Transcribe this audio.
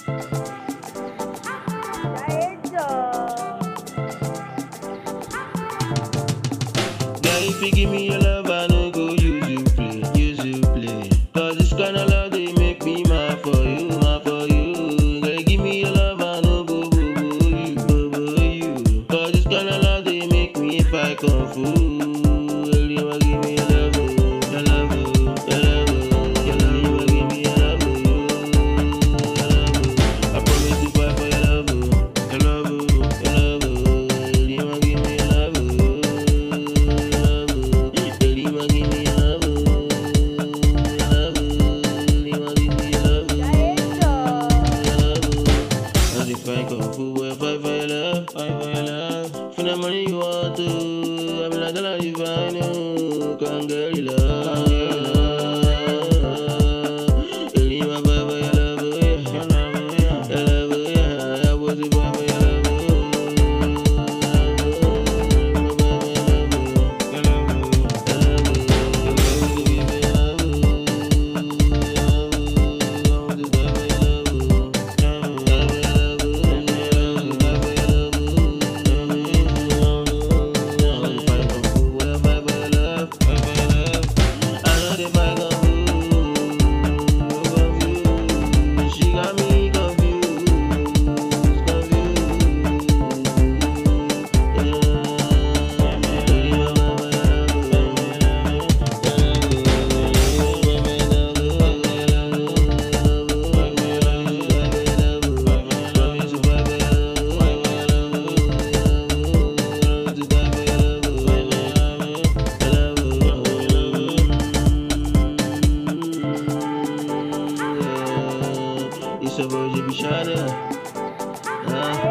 Girl, if you give me your love, I no go use you play, use you play. Cause this kind of love they make me mad for you, mad for you. Girl, give me your love, I no go boo boo you, boo boo you. Cause this kind of love they make me fight kung fu. Girl, you a give me your love, oh, your love, oh, your love, oh. Girl, you a give me your love, oh, your love, oh. I promise to fight for your love, oh, your love, oh, your love, oh. Girl, you a give me your love, oh, your love, oh. Girl, you a give me your love, oh, your love, oh. Girl, you a give me your love, oh. As if I come fool, boy, fight for your love, fight for your love. For the money you want to, I be like, girl, you find you, come girl, you love. Girl, you a fight for your love, oh yeah, your love, oh yeah, your love, oh yeah. I was a fight for your love, oh. Your love, oh, your love, oh, your love, oh. Give me your love, oh, I want to fight for your love, oh. It's a boy, Jimmy Shada. Ah.